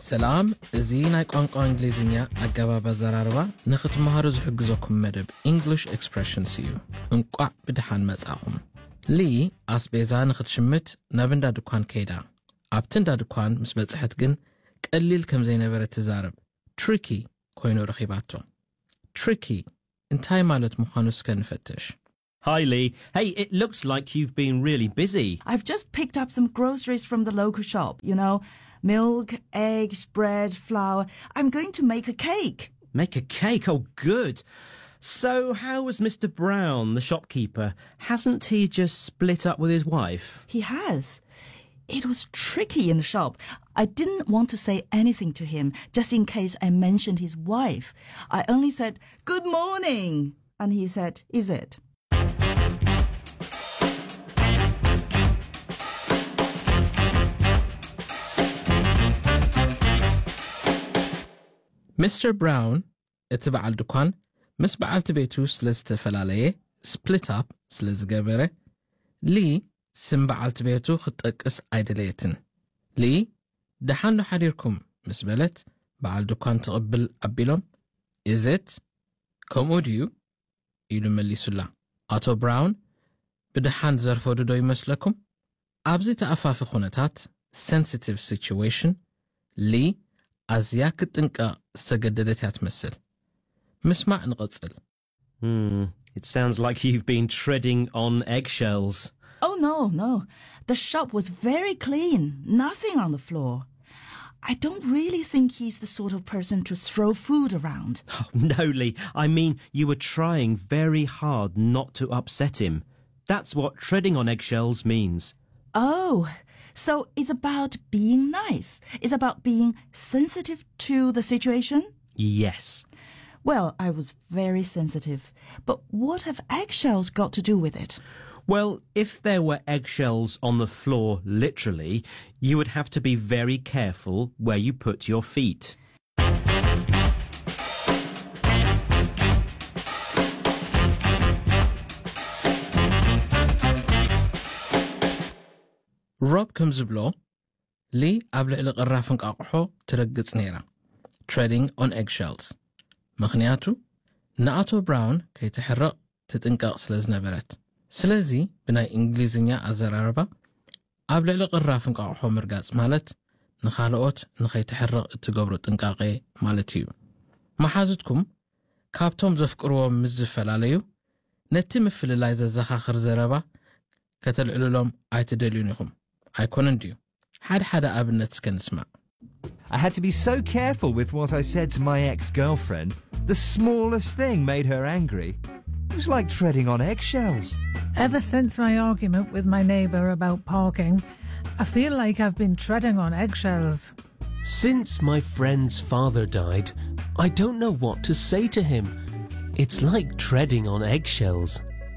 ሰላም እዚ ናይ ቋንቋ እንግሊዝኛ ኣገባብ ኣዘራርባ ንኽትመሃሩ ዝሕግዘኩም መደብ እንግሊሽ ኤክስፕሬሽንስ እዩ እንቋዕ ብድሓን መጻኹም ሊ ኣስቤዛ ንኽትሽምት ናብ እንዳ ድኳን ከይዳ ኣብቲ እንዳ ድኳን ምስ በጽሐት ግን ቀሊል ከም ዘይነበረ ትዛረብ ትሪኪ ኮይኑ ረኺባቶ ትሪኪ እንታይ ማለት ምዃኑ እስከ ንፈትሽ Hi, Lee. Hey, it looks like you've been really busy. I've just picked up some groceries from the local shop, you know, milk, eggs, bread, flour. I'm going to make a cake. Make a cake? Oh, good. So, how was Mr. Brown, the shopkeeper? Hasn't he just split up with his wife? He has. It was tricky in the shop. I didn't want to say anything to him just in case I mentioned his wife. I only said, Good morning. And he said, Is it? ሚስተር ብራውን እቲ በዓል ድኳን ምስ በዓልቲ ቤቱ ስለ ዝተፈላለየ ስፕሊት ኣፕ ስለ ዝገበረ ሊ ስም በዓልቲ ቤቱ ክትጠቅስ ኣይደለየትን ሊ ደሓን ዶ ሓዲርኩም ምስ በለት በዓል ድኳን ትቕብል ኣቢሎም እዘት ከምኡ ድዩ ኢሉ መሊሱላ ኣቶ ብራውን ብድሓን ዘርፈዱ ዶ ይመስለኩም ኣብዚ ተኣፋፊ ኩነታት ሴንሲቲቭ ሲችዌሽን ሊ ኣዝያ ክትጥንቀቕ ዝተገደደት እያ ትመስል ምስማዕ ንቐጽል Hmm, it sounds like you've been treading on eggshells. Oh, no, no. The shop was very clean. Nothing on the floor. I don't really think he's the sort of person to throw food around. Oh, no, Lee. I mean, you were trying very hard not to upset him. That's what treading on eggshells means. Oh, so it's about being nice. It's about being sensitive to the situation? Yes. Well, I was very sensitive. But what have eggshells got to do with it? Well, if there were eggshells on the floor, literally, you would have to be very careful where you put your feet. ሮብ ከም ዝብሎ ሊ ኣብ ልዕሊ ቅራፍ እንቃቑሖ ትረግጽ ነይራ ትሬዲንግ ኦን ኤግሸልስ ምኽንያቱ ንኣቶ ብራውን ከይትሕረቕ ትጥንቀቕ ስለ ዝነበረት ስለዚ ብናይ እንግሊዝኛ ኣዘራርባ ኣብ ልዕሊ ቅራፍ እንቃቑሖ ምርጋጽ ማለት ንኻልኦት ንኸይትሕረቕ እትገብሮ ጥንቃቐ ማለት እዩ መሓዝትኩም ካብቶም ዘፍቅርዎም ምስ ዝፈላለዩ ነቲ ምፍልላይ ዘዘኻኽር ዘረባ ከተልዕልሎም ኣይትደልዩን ኢኹም ኣይኮነን ድዩ ሓደ ሓደ ኣብነት እስከ ንስማዕ I had to be so careful with what I said to my ex girlfriend. The smallest thing made her angry. It was like treading on eggshells. Ever since my argument with my neighbour about parking, I feel like I've been treading on eggshells. Since my friend's father died, I don't know what to say to him. It's like treading on eggshells.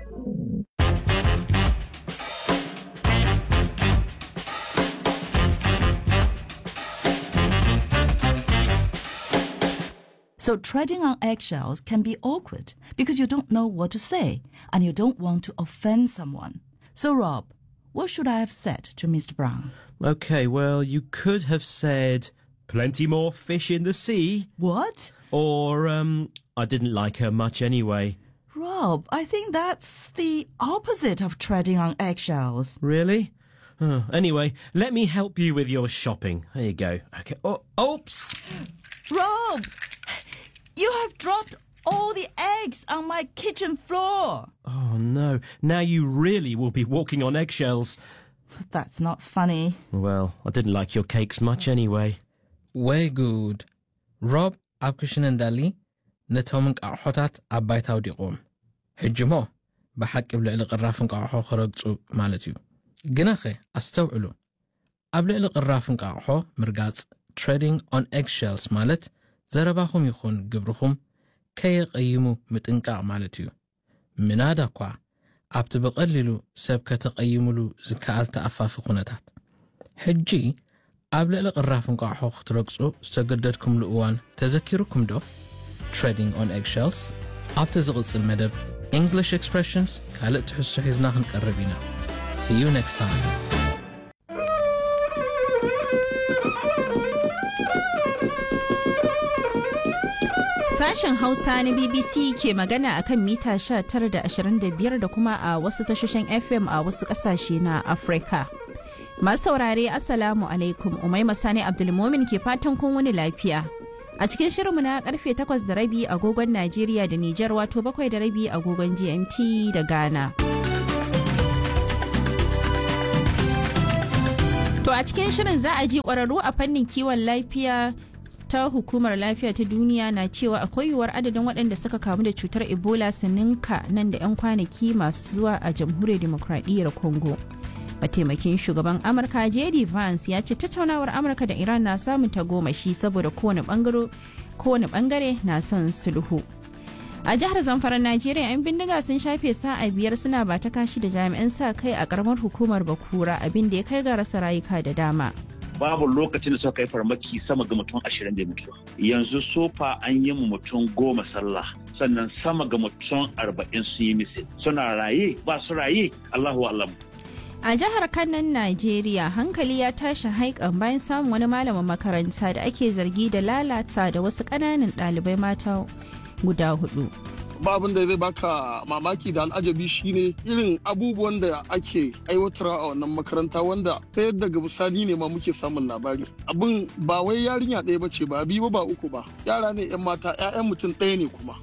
So treading on eggshells can be awkward because you don't know what to say and you don't want to offend someone. So, Rob, what should I have said to Mr. Brown? Okay, well, you could have said, plenty more fish in the sea, What? or, um, I didn't like her much anyway. Rob, I think that's the opposite of treading on eggshells. Really? Oh, anyway, let me help you with your shopping. There you go. Okay. Oh, oops! Rob! You have dropped all the eggs on my kitchen floor. Oh no, now you really will be walking on eggshells. That's not funny. Well, I didn't like your cakes much anyway. ወይ ጉድ ሮብ ኣብ ክሽነ እንዳሊ ነቶም እንቃቑሖታት ኣብ ባይታ ኣውዲቖም ሕጂ ሞ ብሓቂ ብልዕሊ ቅራፍ እንቃቑሖ ክረግጹ ማለት እዩ ግናኸ ኣስተውዕሉ ኣብ ልዕሊ ቅራፍ እንቃቑሖ ምርጋጽ ትሬዲንግ ኦን ኤግሸልስ ማለት ዘረባኹም ይኹን ግብርኹም ከየቐይሙ ምጥንቃቕ ማለት እዩ ምናዳ እኳ ኣብቲ ብቐሊሉ ሰብ ከተቐይሙሉ ዝከኣል ተኣፋፊ ኩነታት ሕጂ ኣብ ልዕሊ ቅራፍ እንቋቑሖ ክትረግጹ ዝተገደድኩምሉ እዋን ተዘኪሩኩም ዶ ትሬዲንግ ኦን ኤግሸልስ ኣብቲ ዝቕጽል መደብ እንግሊሽ ኤክስፕሬሽንስ ካልእ ትሕሶ ሒዝና ክንቀርብ ኢና ሲዩ ኔክስት ታይም Sashen Hausa na BBC ke magana a kan mita 19.25 da kuma a wasu tashoshin FM a wasu ƙasashe na Afirka. Masu saurare Assalamu alaikum Umaima Sani Abdulmomin ke fatan kun wani lafiya. A cikin shirinmu na karfe 8 da rabi agogon Najeriya da Nijar wato 7 da rabi agogon GMT da Ghana. To a cikin shirin za a ji ƙwararru a fannin kiwon lafiya ta hukumar lafiya ta duniya na cewa akwai yiwuwar adadin waɗanda suka kamu da cutar ebola su ninka nan da 'yan kwanaki masu zuwa a jamhuriyar demokradiyyar congo mataimakin shugaban amurka jd vance ya ce tattaunawar amurka da iran na samun tagomashi saboda kowane bangare na son sulhu a jihar zamfara najeriya 'yan bindiga sun shafe sa'a biyar suna ba ta kashi da jami'an sa kai a karamar hukumar bakura abin da ya kai ga rasa rayuka da dama babu lokacin da suka kai farmaki sama ga mutum ashirin da mutuwa yanzu sofa an yi mu mutum goma sallah sannan sama ga mutum arba'in sun yi misil suna raye ba su raye allahu alam a jihar kanan najeriya hankali ya tashi haikan bayan samun wani malamin makaranta da ake zargi da lalata da wasu ƙananan ɗalibai mata guda hudu ba abin da zai baka mamaki da al'ajabi shine irin abubuwan da ake aiwatarwa a wannan makaranta wanda ta yadda ga bisani ne ma muke samun labari abin ba wai yarinya ɗaya ba ce ba biyu ba uku ba yara ne yan mata 'ya'yan mutum ɗaya ne kuma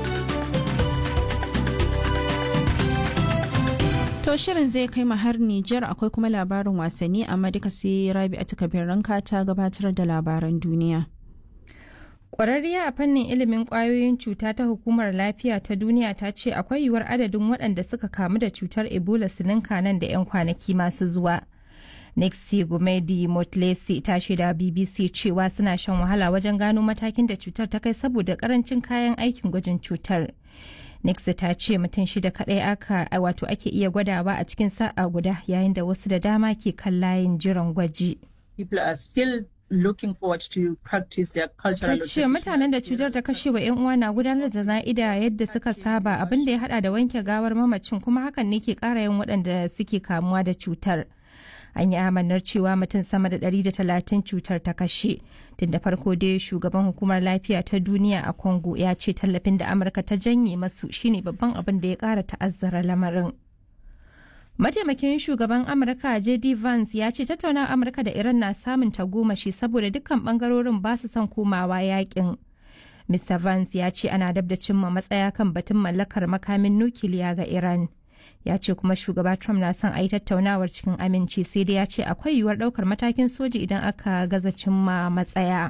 To shirin zai kai mu har Nijar akwai kuma labarin wasanni amma duka sai Rabi a takabin ranka ta gabatar da labaran duniya. Ƙwararriya a fannin ilimin ƙwayoyin cuta ta Hukumar Lafiya ta Duniya ta ce akwai yiwuwar adadin waɗanda suka kamu da cutar Ebola su ninka nan da 'yan kwanaki masu zuwa. Nixie Gumedi Motlesi ta shaida BBC cewa suna shan wahala wajen gano matakin da cutar ta kai saboda karancin kayan aikin gwajin cutar. Nixie ta ce mutum shida kaɗai aka wato ake iya gwadawa a cikin sa'a guda yayin da wasu da dama ke kan layin jiran gwaji. People are still looking forward to practice their cultural Ta ce mutanen da cutar ta kashe wa 'yan uwa na gudanar da zana'ida yadda suka saba abin da ya hada da wanke gawar mamacin kuma hakan ne ke kara yin waɗanda suke kamuwa da cutar. An yi amanar cewa mutum sama da 130 cutar ta kashe. Tun da farko dai shugaban hukumar lafiya ta duniya a Congo ya ce tallafin da Amurka ta janye masu shine babban abin da ya kara ta'azzara lamarin. Mataimakin shugaban Amurka J.D. Vance ya ce tattaunawar Amurka da Iran na samun tagomashi saboda dukkan bangarorin ba su son komawa yakin. Mr. Vance ya ce ana dab da cimma matsaya kan batun mallakar makamin nukiliya ga Iran. Ya ce kuma shugaba Trump na son a yi tattaunawar cikin aminci sai dai ya ce akwai yiwuwar ɗaukar matakin soji idan aka gaza cimma matsaya.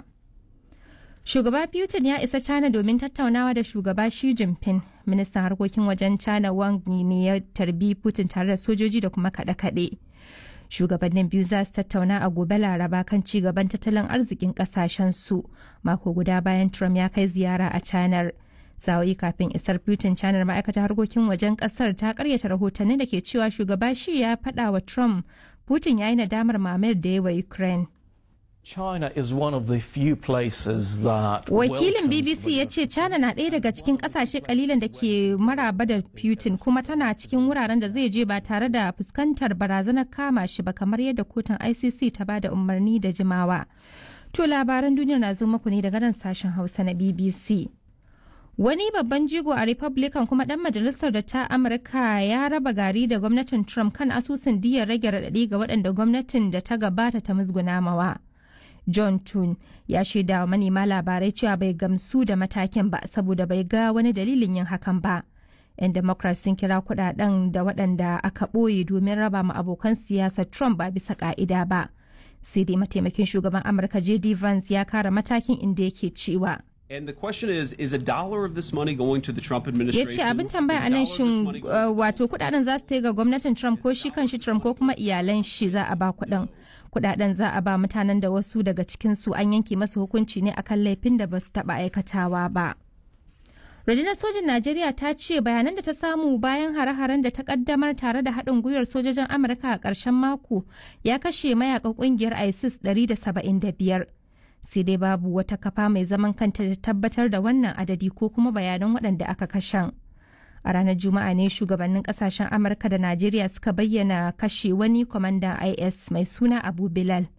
Shugaba Putin ya isa China domin tattaunawa da shugaba Xi Jinping. Ministan harkokin wajen China Wang Yi ne ya tarbi Putin tare da sojoji da kuma kaɗe-kaɗe. Shugabannin biyu za su tattauna a gobe Laraba kan ci gaban tattalin arzikin ƙasashen su. Mako guda bayan Trump ya kai ziyara a China. Sa'o'i kafin isar Putin China ma'aikatar harkokin wajen ƙasar ta karyata rahotanni da ke cewa shugaba Xi ya faɗa wa Trump Putin ya yi nadamar mamayar da ya wa Ukraine. China is one of the few places that Wakilin BBC ya ce China na ɗaya daga cikin ƙasashe kalilan da ke maraba da Putin kuma tana cikin wuraren da zai je ba tare da fuskantar barazanar kama shi ba kamar yadda kotun ICC ta ba da umarni da jimawa. To labaran duniyar na zo muku ne daga nan sashen Hausa na BBC. Wani babban jigo a Republican kuma ɗan majalisar da ta Amurka ya raba gari da gwamnatin Trump kan asusun diyar rage raɗaɗi ga waɗanda gwamnatin da ta gabata ta musguna mawa. John Tun ya shaida wa manema labarai cewa bai gamsu da matakin ba saboda bai ga wani dalilin yin hakan ba. 'Yan Democrats sun kira kudaden da waɗanda aka ɓoye domin raba ma abokan siyasar Trump ba bisa ka'ida ba. Sai dai mataimakin shugaban Amurka J.D. Vance ya kara matakin inda yake cewa. And the question is, is a dollar of this money going to the Trump Ya administration? ce abin tambaya a nan shin uh, wato kudaden za su ga gwamnatin Trump ko shi kan shi Trump ko kuma iyalan shi za a ba kudin. Kudaden za a ba mutanen da wasu daga cikinsu an yanke masu hukunci ne akan laifin da ba su taba aikatawa ba. Rundunar sojin Najeriya ta ce bayanan da ta samu bayan hare-haren da ta kaddamar tare da haɗin gwiwar sojojin Amurka a ƙarshen mako ya kashe mayakan ƙungiyar ISIS 175. Sai dai babu wata kafa mai zaman kanta da tabbatar da wannan adadi ko kuma bayanan waɗanda aka kashen. A ranar Juma'a ne shugabannin ƙasashen Amurka da Najeriya suka bayyana kashe wani kwamandan IS mai suna Abu Bilal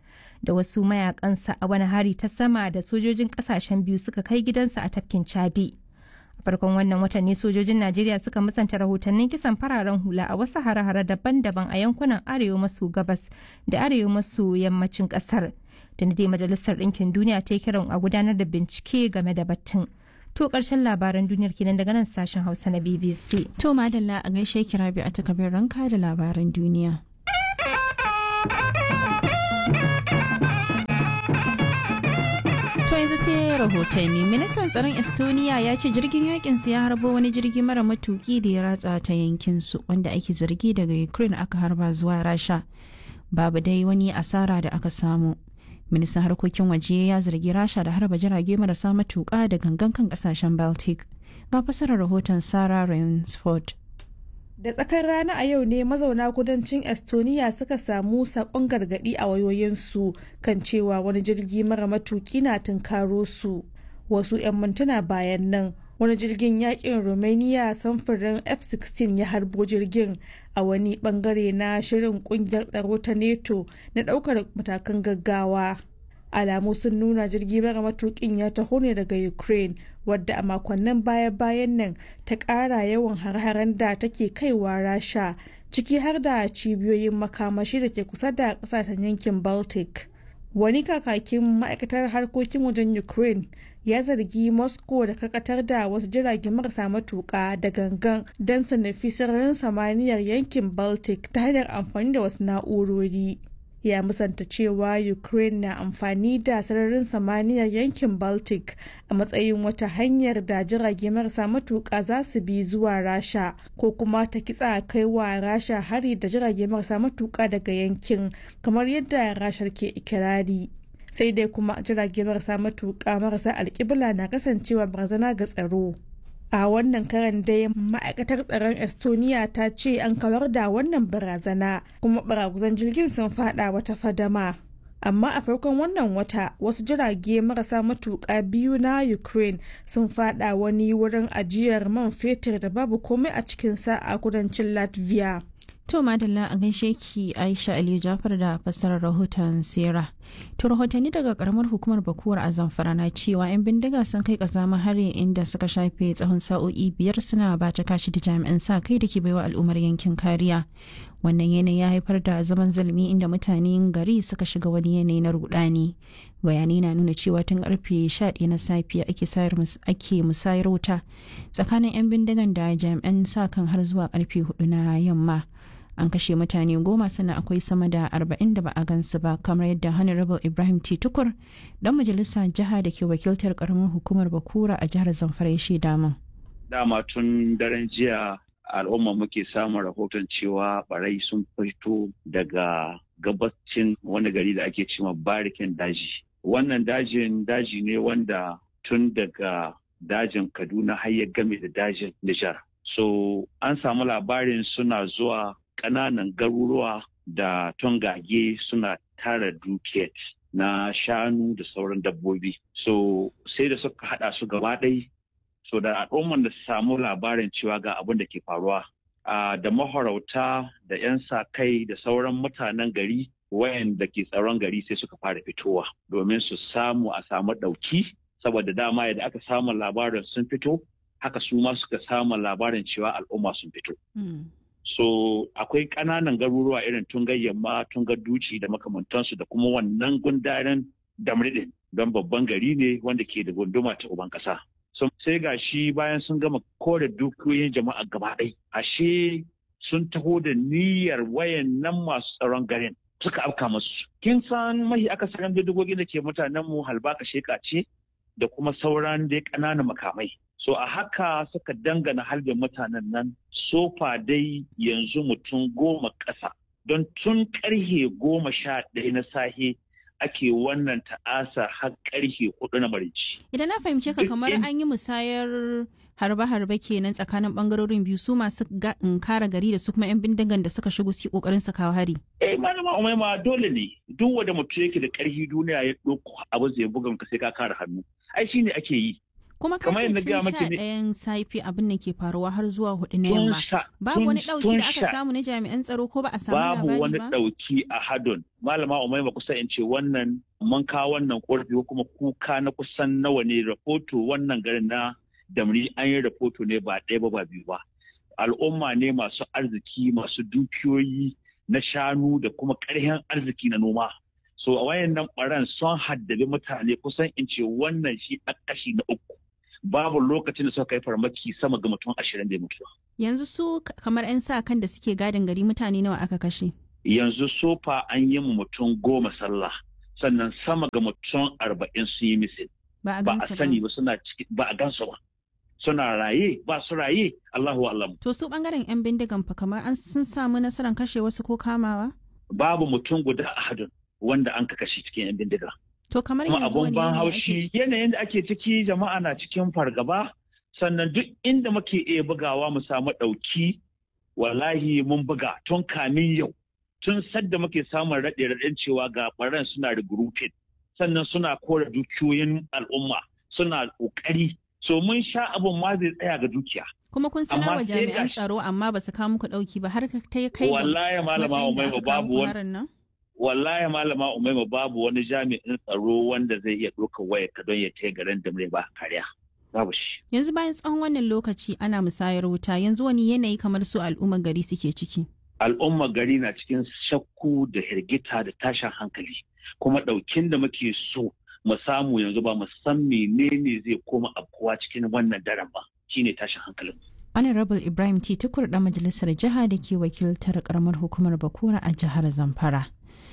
da wasu mayakansa a wani hari ta sama da sojojin kasashen biyu suka kai gidansa a tafkin chadi a farkon wannan watan ne sojojin najeriya suka musanta rahotannin kisan fararen hula a wasu hare-hare daban-daban a yankunan arewa maso gabas da arewa maso yammacin kasar da dai majalisar ɗinkin duniya ta yi kiran a gudanar da bincike game da batun to ƙarshen labaran duniyar kenan daga nan sashen hausa na bbc To madalla a gaishe kira bi a takabin ranka da labaran duniya. To yanzu sai rahotanni ministan tsaron Estonia ya ce jirgin yakin ya harbo wani jirgi mara matuki da ya ratsa ta yankin su wanda ake zargi daga Ukraine aka harba zuwa Rasha. Babu dai wani asara da aka samu. Ministan harkokin waje ya zargi Rasha da harba jirage marasa matuka da gangan kan kasashen Baltic. Ga fasarar rahoton Sarah Rainsford. Da tsakar rana a yau ne mazauna kudancin Estonia suka samu sakon gargadi a wayoyinsu kan cewa wani jirgi mara matuki na tunkaro su. Wasu 'yan mintuna bayan nan wani jirgin yakin Romania samfurin F-16 ya harbo jirgin a wani bangare na shirin kungiyar tsaro ta NATO na daukar matakan gaggawa. alamu sun nuna jirgi mara matukin ya taho ne daga ukraine wadda a makonnin baya-bayan nan ta ƙara yawan har-haren da take kaiwa rasha ciki har da cibiyoyin makamashi da ke kusa da ƙasashen yankin baltic wani kakakin ma'aikatar harkokin wajen ukraine ya zargi moscow da karkatar da wasu jirage marasa matuƙa da gangan don su nufi sararin samaniyar yankin baltic ta hanyar amfani da wasu na'urori ya musanta cewa ukraine na amfani da sararin samaniyar yankin baltic a matsayin wata hanyar da jirage marasa matuƙa za su bi zuwa rasha ko kuma ta kitsa kai wa rasha hari da jirage marasa matuƙa daga yankin kamar yadda rashar ke ikirari sai dai kuma jirage marasa matuƙa marasa alƙibla na kasancewa barazana ga tsaro a wannan karan dai ma'aikatar tsaron estonia ta ce an kawar da wannan barazana kuma baraguzan jirgin sun fada wata fadama amma a farkon wannan wata wasu jirage marasa matuƙa biyu na ukraine sun fada wani wurin ajiyar man fetur da babu komai a cikinsa a kudancin latvia To madalla a gaishe ki Aisha Aliyu Jafar da fassarar rahoton Sera. To rahotanni daga karamar hukumar Bakuwar a Zamfara na cewa 'yan bindiga sun kai kasamin hari inda suka shafe tsawon sa'o'i biyar suna ba ta kashi da jami'an sa kai da ke baiwa al'ummar yankin kariya. Wannan yanayi ya haifar da zaman zulmi inda mutanen gari suka shiga wani yanayi na rudani. Bayanai na nuna cewa tun karfe 11 na safiya ake musayar wuta tsakanin 'yan bindigan da jami'an sa kan har zuwa karfe 4 na yamma. an kashe mutane goma sannan akwai sama da arba'in da ba a gansu ba kamar yadda honorable ibrahim t tukur dan majalisa jiha da ke wakiltar karamin hukumar bakura a jihar zamfara ya shaida min dama tun daren jiya al'umma muke samun rahoton cewa barai sun fito daga gabacin wani gari da ake cewa barikin daji wannan dajin daji ne wanda tun daga dajin kaduna har ya game da dajin nijar so an samu labarin suna zuwa ƙananan garuruwa da tongage suna tara dukiyar na shanu da sauran dabbobi. So sai da suka haɗa su gaba ɗai so da al'umman da samu labarin cewa ga abin da ke faruwa. da mahorauta da 'yan sa kai da sauran mutanen gari wayanda ke tsaron gari sai suka fara fitowa domin su samu a samu ɗauki saboda dama yadda aka samu labarin sun fito haka su ma suka samu labarin cewa al'umma sun fito. So akwai ƙananan garuruwa irin tungar yamma, tungar duci da makamantansu da kuma wannan gundaren damridin don babban gari ne wanda ke da gunduma ta uban ƙasa. So, sai ga shi bayan sun gama kore dukiyoyin jama'a gaba ɗai. Ashe sun taho da niyyar wayan nan masu tsaron garin suka afka masu. Kin san mahi akasarin bindigogin da ke mutanen mu halbaka sheka ce da kuma sauran dai ƙananan makamai. So a haka suka dangana harbin mutanen nan sofa dai yanzu mutum goma ƙasa don tun ƙarhe goma sha ɗaya na sahe ake wannan ta'asa har ƙarhe hudu na marici. Idan na fahimce ka kamar an yi musayar harbe-harbe kenan tsakanin bangarorin biyu su masu kara gari da su kuma 'yan bindigan da suka shigo su kokarin su kawo hari. Eh malama umaima dole ne duk wanda mutum yake da ƙarfi duniya ya ɗauko abu zai bugan ka sai ka kare hannu. Ai shine ake yi. kuma ka ce tun sha ɗayan safi abin da ke faruwa har zuwa hudu na yamma babu wani ɗauki da aka samu na jami'an tsaro ko ba a samu labari ba babu wani ɗauki a hadon malama umaima kusa in ce wannan mun kawo wannan korafi ko kuma kuka na kusan nawa ne rahoto wannan garin na damri an yi rahoto ne ba ɗaya ba ba biyu ba al'umma ne masu arziki masu dukiyoyi na shanu da kuma ƙarfin arziki na noma so a wayannan ɓaran sun haddabi mutane kusan in ce wannan shi a kashi na uku babu lokacin da suka kai farmaki sama ga mutum ashirin da mutuwa. Yanzu su kamar 'yan sa kan da suke gadin gari mutane nawa aka kashe? Yanzu sofa an yi mu mutum goma sallah sannan sama ga mutum arba'in sun yi misil. Ba a sani ba suna ciki ba a gansu ba. Suna raye ba su raye Allahu alam. To su bangaren 'yan bindigan fa kamar an sun samu nasarar kashe wasu ko kamawa? Babu mutum guda a hadin wanda an ka kashe cikin 'yan bindiga. To kamar yanzu wani ban haushi yanayin da ake ciki jama'a na cikin fargaba sannan duk inda muke iya bugawa mu samu ɗauki wallahi mun buga tun kamin yau tun sadda muke samun raɗe raɗen cewa ga ɓaran suna regrouping sannan suna kora dukiyoyin al'umma suna ƙoƙari so mun sha abin ma zai tsaya ga dukiya. kuma kun sanar wa jami'an tsaro amma ba su kawo muku ɗauki ba har ta kai ga wallahi malama umaima babu wani wallahi malama umaima babu wani jami'in tsaro wanda zai iya ɗaukar waya ka don ya tai garin da ba kariya babu shi yanzu bayan tsawon wannan lokaci ana musayar wuta yanzu wani yanayi kamar su al'ummar gari suke ciki al'ummar gari na cikin shakku da hirgita da tashin hankali kuma ɗaukin da muke so mu samu yanzu ba mu san menene zai koma afkuwa cikin wannan daren ba shine tashin hankalin Honorable Ibrahim T. Tukur da majalisar jiha da ke wakiltar karamar hukumar Bakura a jihar Zamfara.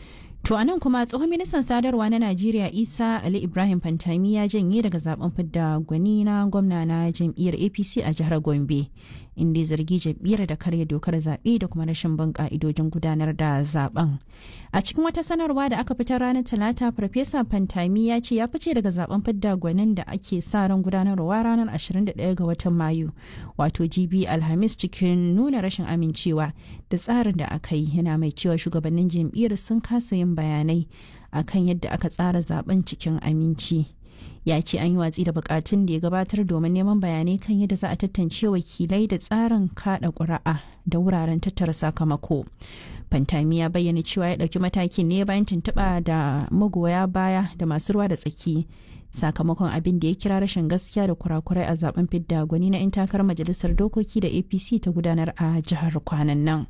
To anan kuma tsohon ministan sadarwa na Najeriya Isa Ali Ibrahim Fantami ya janye daga zaben fidda gwani na gwamna na jam'iyyar APC a jihar Gombe inda ya zargi jam'iyyar da karya dokar zaɓe da kuma rashin bin ka'idojin gudanar da zaben. A cikin wata sanarwa da aka fitar ranar Talata Farfesa Fantami ya ce ya fice daga zaben fidda gwanin da ake sa ran gudanarwa ranar 21 ga watan Mayu wato GB Alhamis cikin nuna rashin amincewa da tsarin da aka yi yana mai cewa shugabannin jam'iyyar sun kasa yin bayanai akan yadda aka tsara zaben cikin aminci ya ce an yi watsi da bukatun da ya gabatar domin neman bayanai kan yadda za a tantance wakilai da tsarin kada ƙuri'a da wuraren tattara sakamako fantami ya bayyana cewa ya ɗauki matakin ne bayan tuntuɓa da magoya baya da masu ruwa da tsaki sakamakon abin da ya kira rashin gaskiya da kurakurai a zaben fidda gwani na 'yan takarar majalisar dokoki da apc ta gudanar a jihar kwanan nan.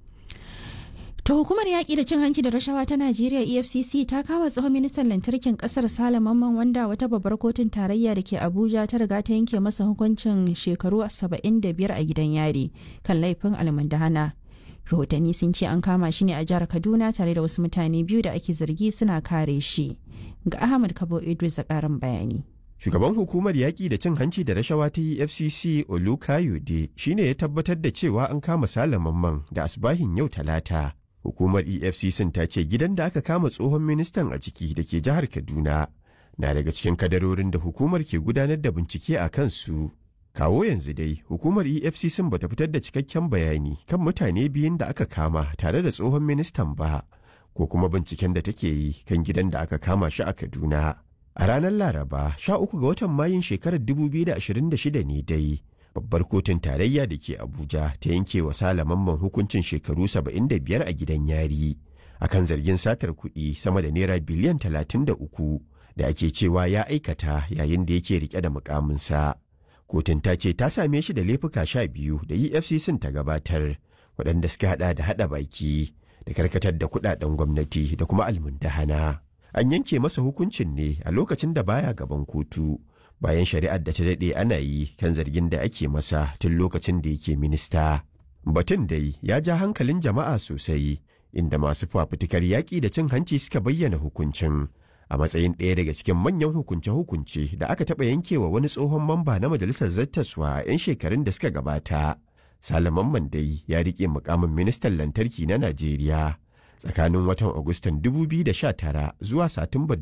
To hukumar yaƙi da cin hanci da rashawa ta Najeriya EFCC ta kama tsohon ministan lantarkin ƙasar Sale Mamman wanda wata babbar kotun tarayya da ke Abuja ta riga ta yanke masa hukuncin shekaru 75 a gidan yari kan laifin almundahana. Rahotanni sun ce an kama shi ne a jihar Kaduna tare da wasu mutane biyu da ake zargi suna kare shi. Ga Ahmad Kabo Idris a ƙarin bayani. Shugaban hukumar yaƙi da cin hanci da rashawa ta EFCC Olukayode shine ya tabbatar da cewa an kama Sale Mamman da asbahin yau Talata. Hukumar EFCC ta ce gidan da aka kama tsohon ministan a ciki da ke jihar Kaduna na daga cikin kadarorin da hukumar ke gudanar da bincike a kansu. Kawo yanzu dai, hukumar EFCC bata fitar da cikakken bayani kan mutane biyun da aka kama tare da tsohon ministan ba, ko kuma binciken da take yi kan gidan da aka kama shi a Kaduna. A ranar Laraba, sha uku ga watan Mayun shekarar 2026 ne dai. babbar kotun tarayya da ke abuja ta yanke wa mamman hukuncin shekaru 75 a gidan yari akan zargin satar kuɗi sama da naira biliyan 33 da ake cewa ya aikata yayin da yake rike da mukaminsa kotun ta ce ta same shi da laifuka sha biyu da efcc ta gabatar waɗanda suka hada da hada baki da karkatar da kuɗaɗen gwamnati da kuma almundahana an yanke masa hukuncin ne a lokacin da baya gaban kotu bayan shari'ar da ta daɗe ana yi kan zargin da ake masa tun lokacin da yake minista. Batun dai ya ja hankalin jama'a sosai, inda masu fafutukar yaƙi da cin hanci suka bayyana hukuncin a matsayin ɗaya daga cikin manyan hukunce-hukunce da aka taɓa yankewa wani tsohon mamba na majalisar zattaswa a 'yan shekarun da suka gabata. Salaman Mandai ya riƙe mukamin ministan lantarki na Najeriya tsakanin watan Agustan 2019 zuwa Satumbar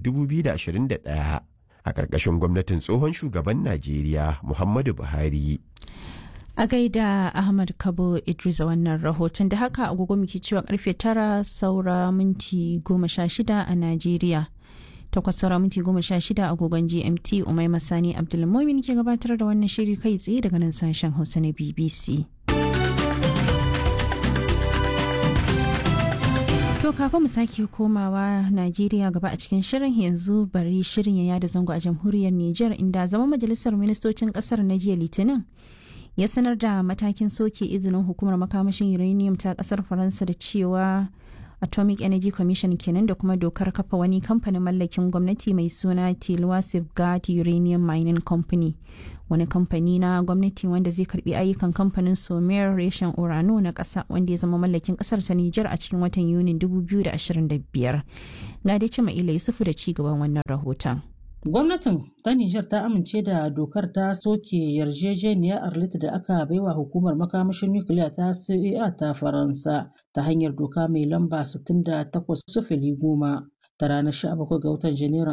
2021. a ƙarƙashin gwamnatin tsohon shugaban Najeriya Muhammadu Buhari. A gaida Ahmad Kabo Idris wannan rahoton da haka agogo muke cewa karfe tara saura minti goma sha shida a Najeriya. takwas saura minti goma sha shida agogon gmt umai masani abdulmomin ke gabatar da wannan shiri kai tsaye daga nan sashen hausa na bbc To kafin mu sake komawa Najeriya gaba a cikin shirin yanzu bari shirin ya yada zango a jamhuriyar Nijar inda zama majalisar ministocin kasar na jiya Litinin ya sanar da matakin soke izinin hukumar makamashin uranium ta kasar Faransa da cewa Atomic Energy Commission kenan da kuma dokar kafa wani kamfanin mallakin gwamnati mai suna Tilwa Safeguard Uranium Mining Company. Wani kamfani na gwamnati wanda zai karbi ayyukan kamfanin Somer reshen Urano na ƙasa wanda ya zama mallakin ƙasar ta Nijar a cikin watan Yunin 2025. Ga dai Cima Ila Yusufu da ci gaban wannan rahoton. Gwamnatin ta Nijar ta amince da dokar ta soke yarjejeniyar Arlit da aka baiwa hukumar makamashin nukiliya ta CEA ta Faransa ta hanyar doka mai lamba 68 sufili goma ta ranar 17 ga watan Janairun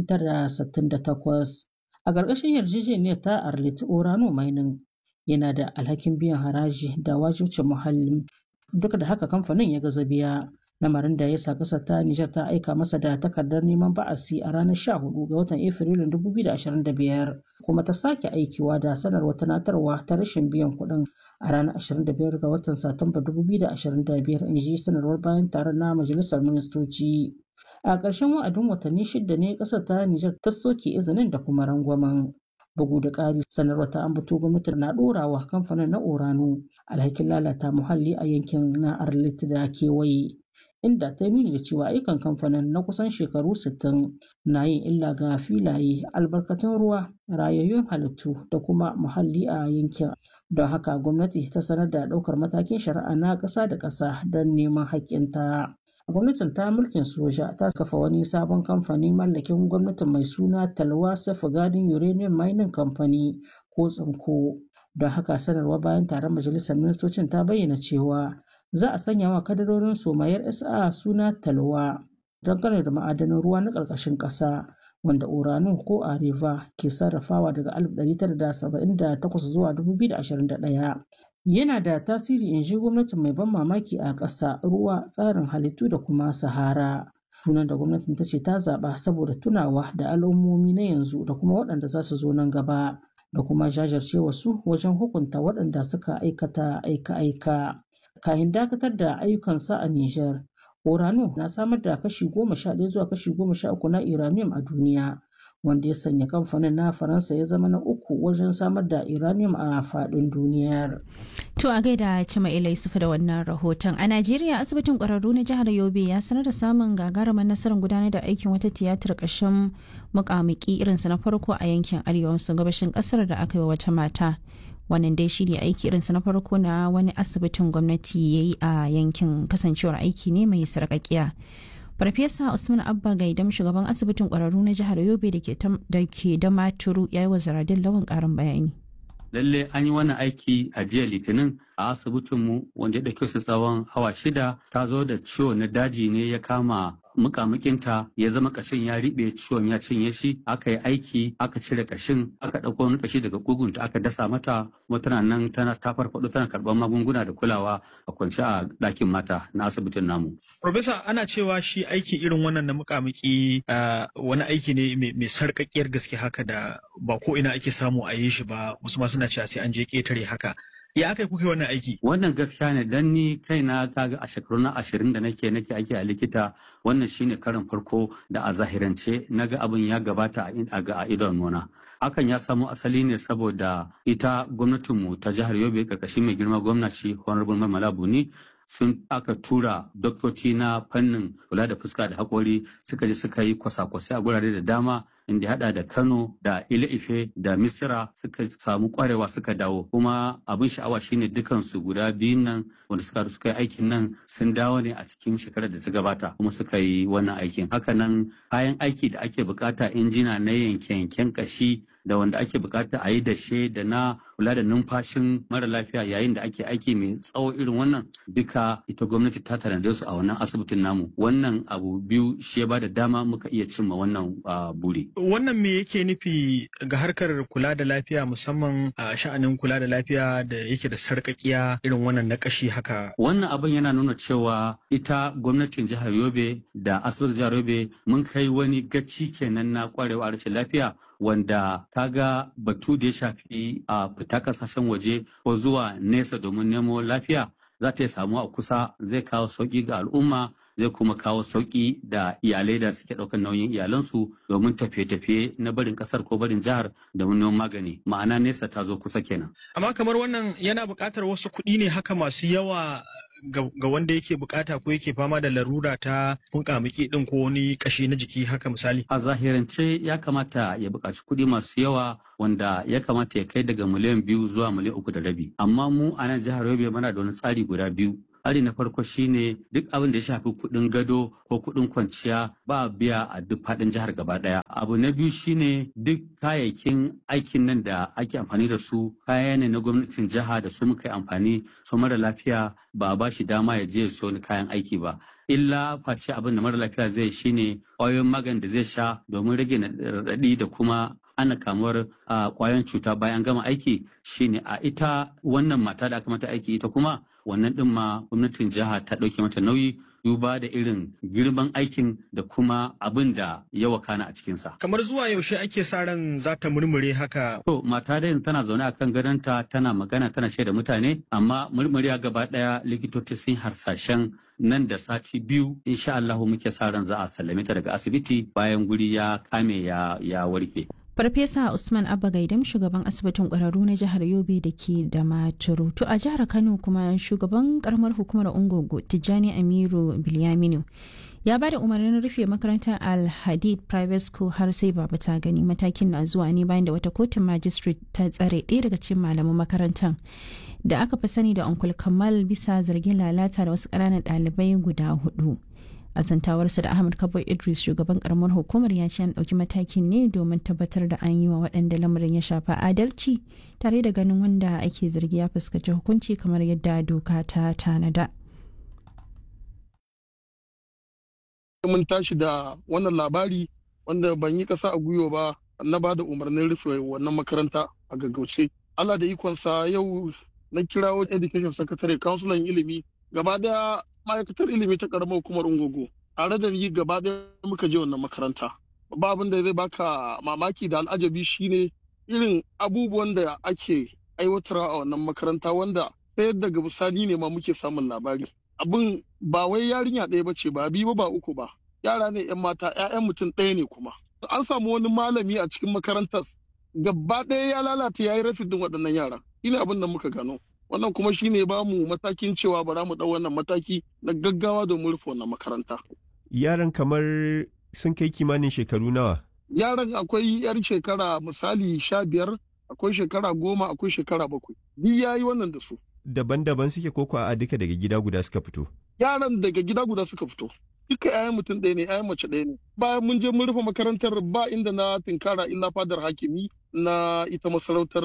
1968. A ƙarƙashin yarjejeniyar ta Arlit Orano Mining yana da alhakin biyan haraji da wajibcin muhalli duk da haka kamfanin ya gaza biya. lamarin da ya sa ƙasar ta Nijar ta aika masa da takardar neman ba'asi a ranar 14 ga watan Afrilun 2025 kuma ta sake aikiwa da sanarwa tunatarwa ta rashin biyan kuɗin a ranar 25 ga watan Satumba 2025 in ji sanarwar bayan taron na Majalisar Ministoci. A ƙarshen wa'adin watanni shida ne ƙasar ta Nijar ta soke izinin da kuma rangwamen. bugu da ƙari sanarwa ta ambato gwamnati na ɗorawa kamfanin na orano alhakin lalata muhalli a yankin na arlit da kewaye inda ta nuni da cewa ayyukan kamfanin na kusan shekaru 60 na yin illa ga filaye albarkatun ruwa rayayyun halittu da kuma muhalli a yankin don haka gwamnati ta sanar da ɗaukar matakin shari'a na ƙasa da ƙasa don neman haƙƙinta. gwamnatin ta mulkin soja ta kafa wani sabon kamfani mallakin gwamnatin mai suna talwa gadin uranium mining company ko tsinko don haka sanarwa bayan taron majalisar ministocin ta bayyana cewa za a sanya wa kadarorin somayar sa suna talwa don kare da ma'adanin ruwa na ƙarƙashin ƙasa wanda uranu ko areva ke sarrafawa daga 1978 zuwa 2021 yana da tasiri in ji gwamnatin mai ban mamaki a ƙasa ruwa tsarin halittu da kuma sahara sunan da gwamnatin ta ce ta zaɓa saboda tunawa da al'ummomi na yanzu da kuma waɗanda za su zo nan gaba da kuma jajircewa su wajen hukunta waɗanda suka aikata aika-aika kahin dakatar da ayyukansa a Nijar. Orano na samar da kashi goma sha ɗaya zuwa kashi goma sha uku na uranium a duniya wanda ya sanya kamfanin na faransa ya zama na uku wajen samar da uranium a faɗin duniyar. To a gaida Cima Ila Yusufu da wannan rahoton. A Najeriya asibitin ƙwararru na jihar Yobe ya sanar da samun gagarumar nasarar gudanar da aikin wata tiyatar ƙashin muƙamuƙi irinsa na farko a yankin arewa maso gabashin ƙasar da aka yi wa wata mata. Wannan dai shi ne aiki irinsa na farko na wani asibitin gwamnati ya yi a yankin kasancewar aiki ne mai sarƙaƙiya. Farfesa Usman Abba Gaidam shugaban asibitin ƙwararru na jihar Yobe da ke da maturu ya yi wa zaradin lawan ƙarin bayani. lalle an yi wannan aiki a jiya litinin a asibitinmu wanda ya ɗauke su tsawon awa shida ta zo da ciwo na daji ne ya kama mukamukinta ya zama kashin ya riɓe ciwon ya cinye shi aka yi aiki aka cire kashin aka ɗauko wani kashi daga kugunta aka dasa mata kuma tana nan tana ta farfaɗo tana karɓar magunguna da kulawa a kwance a ɗakin mata na asibitin namu. Profesa ana cewa shi aiki irin wannan na mukamiki wani aiki ne mai sarƙaƙiyar gaske haka da ba ko ina ake samu a yi shi ba wasu ma suna cewa sai an je ƙetare haka. ya aka kuka wannan aiki? Wannan gaskiya ne dan ni kaina kaga a shekaru na ashirin da nake nake aiki a likita wannan shine karin farko da a zahirance na ga abin ya gabata a idon nuna. Hakan ya samo asali ne saboda ita gwamnatinmu ta jihar Yobe karkashin mai girma gwamnati Honorable Mamala Buni sun aka tura doktoci na fannin kula da fuska da haƙori suka je suka yi kwasa-kwasai a gurare da dama inda hada da Kano da Ile-Ife da Misira suka samu kwarewa suka dawo kuma abin sha'awa shine dukansu guda biyun nan wanda suka suka yi aikin nan sun dawo ne a cikin shekarar da ta gabata kuma suka yi wannan aikin hakanan kayan aiki da ake bukata injina na yanke-yanken kashi da wanda ake bukata a yi dashe da na kula da numfashin mara lafiya yayin da ake aiki mai tsawo irin wannan duka ita gwamnati ta tanade su a wannan asibitin namu wannan abu biyu shi ya bada dama muka iya cimma wannan buri. wannan me yake nufi ga harkar kula da lafiya musamman a sha'anin kula da lafiya da yake da sarƙaƙiya irin wannan na ƙashi haka. Wannan abin yana nuna cewa ita gwamnatin jihar Yobe da asibitin jihar Yobe mun kai wani gaci kenan na kwarewa rashin lafiya wanda kaga batu da ya shafi a fita kasashen waje ko zuwa nesa domin nemo lafiya za ta samu a kusa zai kawo sauƙi ga al'umma zai kuma kawo sauƙi da iyalai da suke ɗaukar nauyin iyalansu domin tafiye-tafiye na barin ƙasar ko barin jihar da neman magani ma'ana nesa ta zo kusa kenan. Amma kamar wannan yana buƙatar wasu kuɗi ne haka masu yawa ga wanda yake bukata ko yake fama da larura ta kunkamiki din ko wani kashi na jiki haka misali. A zahirance ya kamata ya buƙaci kuɗi masu yawa wanda ya kamata ya kai daga miliyan biyu zuwa miliyan uku da rabi. Amma mu a nan jihar Yobe muna da wani tsari guda biyu. Tsari na farko shine duk abin da ya shafi kuɗin gado ko kuɗin kwanciya ba biya a duk faɗin jihar gaba ɗaya. Abu na biyu shine duk kayayyakin aikin nan da ake amfani da su kaya ne na gwamnatin jiha da su muka yi amfani su mara lafiya ba a ba shi dama ya je ya wani kayan aiki ba. Illa face abin da mara lafiya zai shine ƙwayoyin magani da zai sha domin rage raɗaɗi da kuma ana kamuwar ƙwayoyin cuta bayan gama aiki shine a ita wannan mata da aka mata aiki ita kuma wannan ɗin ma gwamnatin jiha ta ɗauke mata nauyi duba da irin girman aikin da kuma abin da ya wakana a cikinsa. Kamar zuwa yaushe ake sa ran za ta murmure haka? To mata da tana zaune a kan gadonta tana magana tana shaida mutane amma murmuriya gaba ɗaya likitoci sun harsashen nan da sati biyu insha Allahu muke sa ran za a sallame ta daga asibiti bayan guri ya kame ya, ya warke. Farfesa Usman Abba Gaidam shugaban asibitin ƙwararru na jihar Yobe da ke da Maturu. To a jihar Kano kuma shugaban karamar hukumar Ungogo Tijjani Amiru Bilyaminu ya ba da umarnin rufe makarantar Al-Hadid Private School har sai baba ta gani matakin na zuwa ne bayan da wata kotun magistrate ta tsare ɗaya daga cikin malaman makarantar da aka fi sani da Uncle Kamal bisa zargin lalata da wasu ƙananan ɗalibai guda hudu. a zantawarsa da ahmad kabo idris shugaban karamar hukumar ya ce an ɗauki matakin ne domin tabbatar da an yi wa waɗanda lamarin ya shafa adalci tare da ganin wanda ake zargi ya fuskanci hukunci kamar yadda doka ta tanada mun tashi da wannan labari wanda ban yi ƙasa a gwiwa ba na ba da umarnin rufe wannan makaranta a gaggauce allah da ikonsa yau na kirawo education secretary councilor ilimi gaba daya ma'aikatar ilimi ta karamar hukumar ungogo tare da ni gaba ɗaya muka je wannan makaranta ba abin da zai baka mamaki da al'ajabi shine irin abubuwan da ake aiwatarwa a wannan makaranta wanda sai daga bisani ne ma muke samun labari abin ba wai yarinya ɗaya ba ce ba biyu ba uku ba yara ne yan mata 'ya'yan mutum ɗaya ne kuma an samu wani malami a cikin makarantar gaba ɗaya ya lalata ya yi rafin waɗannan yara shine abin da muka gano wannan kuma shine ba mu matakin cewa bara mu ɗau wannan mataki na gaggawa domin rufe wannan makaranta. Yaran kamar sun kai kimanin shekaru nawa? Yaran akwai yar shekara misali sha biyar, akwai shekara goma, akwai shekara bakwai. Duk ya yi wannan da su. Daban-daban suke koko a duka daga gida guda suka fito? Yaran daga gida guda suka fito. Duka 'ya'yan mutum ɗaya ne, 'ya'yan mace ɗaya ne. Bayan mun je mun rufe makarantar ba inda na tinkara illa fadar hakimi na ita masarautar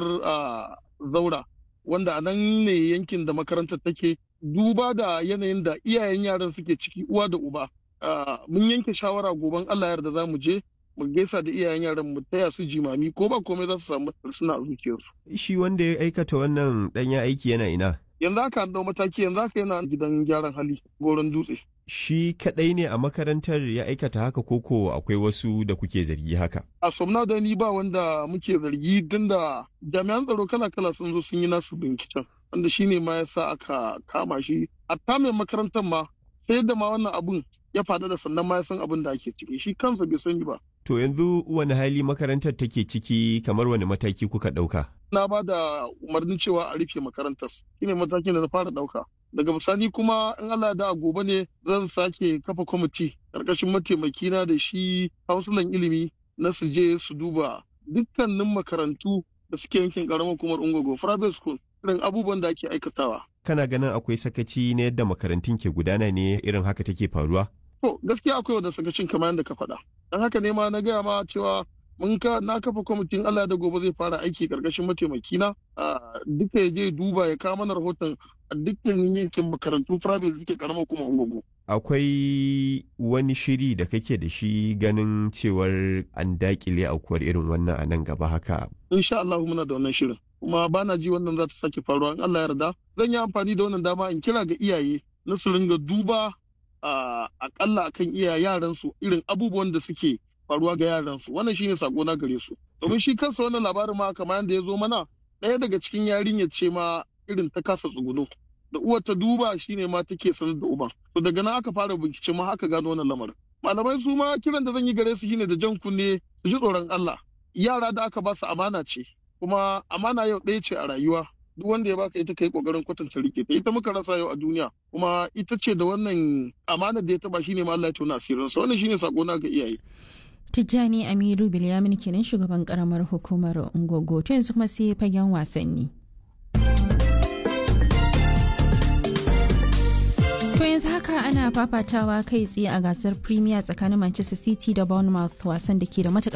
zaura. wanda a nan ne yankin da makarantar take duba da yanayin da iyayen yaran suke ciki uwa da uba mun yanke shawara goben Allah yarda za mu je mu gaisa da iyayen yaran mu taya su jimami ko ba komai za su samu suna a zuciyarsu. Shi wanda ya aikata wannan ɗanya aiki yana ina? Yanzu haka an dau mataki yanzu haka yana gidan gyaran hali goron dutse. Shi kaɗai ne a makarantar ya aikata haka koko akwai wasu da kuke zargi haka? A somna da ni ba wanda muke zargi tun da jami'an tsaro kala-kala sun zo sun yi nasu binciken. Wanda shi ne ma ya sa aka kama shi. A mai makarantar ma sai da ma wannan abun ya faɗa da sannan ma ya san abin da ake ciki shi kansa bai sani ba. To yanzu wani hali makarantar take ciki kamar wani mataki kuka ɗauka? Na ba da umarnin cewa a rufe makarantar. Shi ne matakin da na fara ɗauka. daga bisani kuma in Allah da gobe ne zan sake kafa kwamiti karkashin mataimakina da shi hausulan ilimi na su je su duba dukkanin makarantu da suke yankin karamar hukumar ungogo private school irin abubuwan da ake aikatawa kana ganin akwai sakaci na yadda makarantun ke gudana ne irin haka take faruwa to gaskiya akwai wanda sakacin kamar yadda ka faɗa dan haka ne ma na gaya ma cewa mun ka na kafa kwamitin Allah da gobe zai fara aiki karkashin mataimakina duka ya je duba ya kawo mana rahoton a dukkan yankin makarantu private suke karamar kuma ungugu. Akwai wani shiri da kake da shi ganin cewar an dakile aukuwar irin wannan a nan gaba haka. Insha Allah muna da wannan shirin. Kuma ba na ji wannan za ta sake faruwa in Allah yarda. Zan yi amfani da wannan dama in kira ga iyaye na su ringa duba akalla akan iya yaransu irin abubuwan da suke faruwa ga yaransu wannan shine sako na gare su domin shi kansa wannan labarin ma kamar yadda ya zo mana ɗaya daga cikin yarinyar ce ma irin ta kasa tsuguno da uwar ta duba shine ma take sanar da uban to daga nan aka fara bincike ma aka gano wannan lamarin malamai su ma kiran da zan yi gare su shine da jan kunne su ji tsoron Allah yara da aka ba su amana ce kuma amana yau ɗaya ce a rayuwa duk wanda ya baka ita kai kokarin kwatanta rike ta ita muka rasa yau a duniya kuma ita ce da wannan amana da ya taba shine ma Allah ya tona asirin sa wannan shine sako na ga iyaye Tijjani Amiru Bilyamin kenan shugaban karamar hukumar Ungogo to yanzu kuma sai fagen wasanni. To yanzu haka ana fafatawa kai tsaye a gasar Premier tsakanin Manchester City da Bournemouth wasan da ke da matuƙar